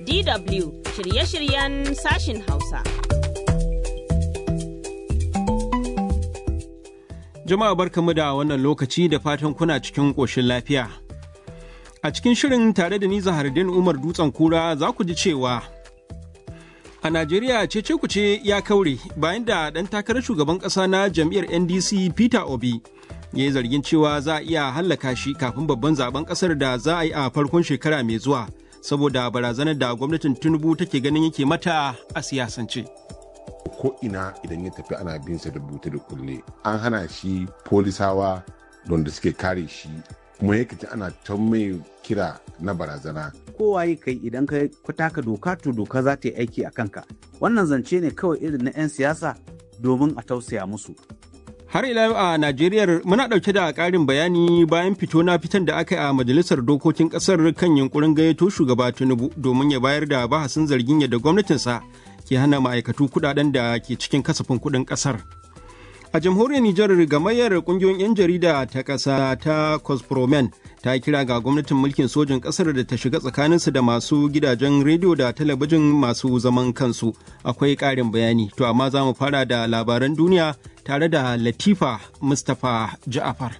DW shirye-shiryen sashin Hausa. Jama'a barkamu da wannan lokaci da fatan kuna cikin ƙoshin lafiya. A cikin shirin tare da ni Zahardin Umar Dutsen Kura za ku ji cewa a Najeriya cece kuce ya kaure bayan da ɗan takarar shugaban ƙasa na jam'iyyar NDC Peter Obi ya yi zargin cewa za a iya hallaka shi kafin babban zaben ƙasar da za a yi a farkon shekara mai zuwa saboda barazanar da gwamnatin Tinubu take ganin yake mata a siyasance. ko ina idan ya tafi ana bin sa da buta da kulle an hana shi polisawa don da suke kare shi kuma ya kaci ana ta mai kira na barazana kowaye kai idan ka taka doka to doka za ta yi aiki a kanka wannan zance ne kawai irin na 'yan siyasa domin a tausaya musu Har ila yau a Najeriya muna ɗauke da ƙarin bayani bayan fito na fitan da aka yi a Majalisar Dokokin ƙasar kan yunkurin gayyato shugaba Tinubu domin ya bayar da bahasin zargin yadda gwamnatinsa ke hana ma'aikatu kuɗaɗen da ke cikin kasafin kuɗin ƙasar. A jamhuriyar Nijar gamayyar ƙungiyoyin 'yan jarida ta ƙasa ta Cospromen ta kira ga gwamnatin mulkin sojin ƙasar da ta shiga tsakaninsu da masu gidajen rediyo da talabijin masu zaman kansu. Akwai ƙarin bayani, to amma za mu fara da labaran duniya tare da Latifa Mustapha Ja'afar.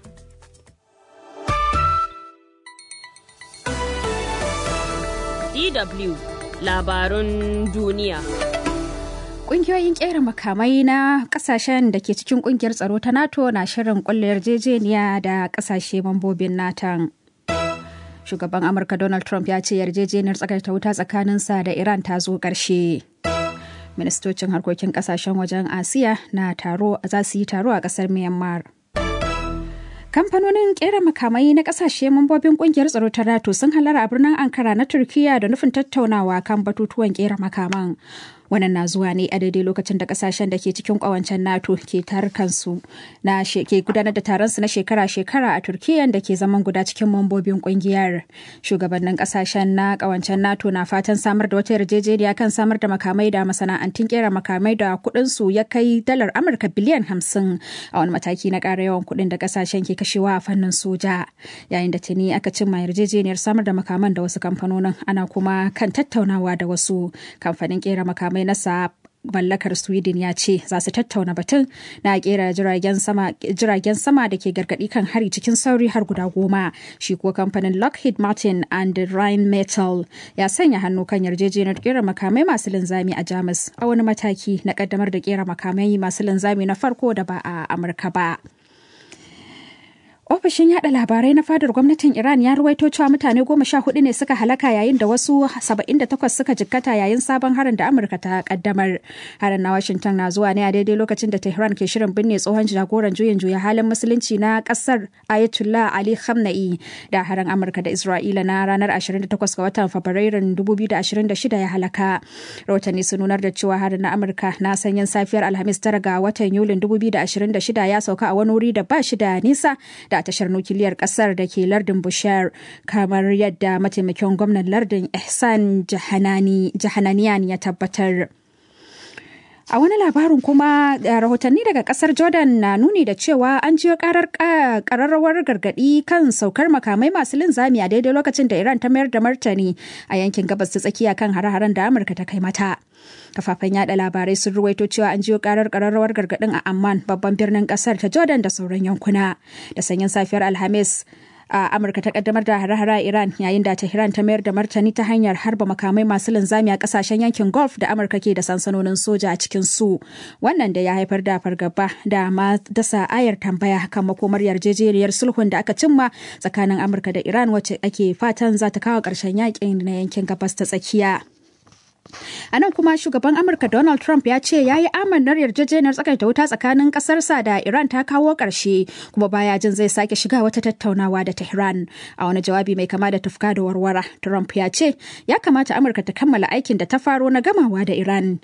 DW labarun duniya. Ƙungiyoyin ƙera makamai na ƙasashen da ke cikin ƙungiyar tsaro ta NATO na shirin ƙulla yarjejeniya da ƙasashe mambobin NATO. Shugaban Amurka Donald Trump ya ce yarjejeniyar tsakaita wuta tsakaninsa da Iran ta zo ƙarshe. Ministocin harkokin ƙasashen wajen Asiya na taro za su yi taro a ƙasar Myanmar. Kamfanonin kera makamai na kasashe mambobin kungiyar tsaro ta NATO sun halara a birnin Ankara na Turkiya da nufin tattaunawa kan batutuwan kera makaman. Wannan na zuwa ne a daidai lokacin da kasashen da ke cikin kawancen NATO ke tarkansu na ke gudanar da taron su na shekara-shekara a Turkiya da ke zaman guda cikin mambobin kungiyar. Shugabannin kasashen na kawancen NATO na fatan samar da wata yarjejeniya kan samar da makamai da masana'antun kera makamai da kuɗin su ya kai dalar Amurka biliyan hamsin a wani mataki na ƙara yawan kuɗin da kasashen ke kashewa a fannin soja yayin da tuni aka cimma yarjejeniyar samar da makaman da wasu kamfanonin ana kuma kan tattaunawa da wasu kamfanin kera makamai na sa mallakar sweden ya ce za su tattauna batun na kera jiragen sama jiragen sama da ke gargadi kan hari cikin sauri har guda goma shi kuwa kamfanin lockheed martin and rhine metal ya sanya hannu kan yarjejeniyar kera makamai masu linzami a jamus a wani mataki na kaddamar da kera makamai masu linzami na farko da ba a amurka ba Ofishin yada labarai na fadar gwamnatin Iran ya ruwaito cewa mutane goma sha hudu ne suka halaka yayin da wasu saba'in da takwas suka jikkata yayin sabon harin da Amurka ta kaddamar. Harin na Washington na zuwa ne a daidai lokacin da Tehran ke shirin binne tsohon jagoran juyin juya halin musulunci na kasar Ayatollah Ali Khamenei da harin Amurka da Isra'ila na ranar 28 ga watan Fabrairun 2026 ya halaka. Rahotanni sun nunar da cewa harin na Amurka na sanyin safiyar Alhamis tara ga watan Yulin 2026 ya sauka a wani wuri da ba shi da nisa da a tashar nukiliyar kasar da ke lardin Bushar kamar yadda mataimakin gwamnan lardin Ihsan Jahananiyan ya tabbatar. A wani labarin kuma rahotanni daga kasar Jordan na nuni da cewa an jiyo karar kararrawar gargadi kan saukar makamai masu linzami a daidai lokacin da Iran ta mayar da martani a yankin gabas ta tsakiya kan hare-haren da Amurka ta kai mata. Kafafen yada labarai sun ruwaito cewa an jiyo karar kararrawar gargadin a Amman babban birnin kasar ta Jordan da sauran yankuna. Da sanyin safiyar Alhamis a amurka ta kaddamar da hare-hare iran yayin da tehran ta mayar da martani ta hanyar harba makamai masu linzami a kasashen yankin gulf da amurka ke da sansanonin soja a cikin su wannan da ya haifar da fargaba da ma dasa ayar tambaya kan makomar yarjejeniyar sulhun da aka cimma tsakanin amurka da iran wacce ake fatan za ta kawo ƙarshen yakin na yankin gabas ta tsakiya A nan kuma shugaban Amurka Donald Trump ya ce ya yi amannar yarjejeniyar tsakaita wuta tsakanin ƙasarsa da Iran ta kawo ƙarshe kuma baya jin zai sake shiga wata tattaunawa da Tehran. A wani jawabi mai kama da tufka da warwara, Trump ya ce ya kamata Amurka ta kammala aikin da ta faro na gamawa da Iran.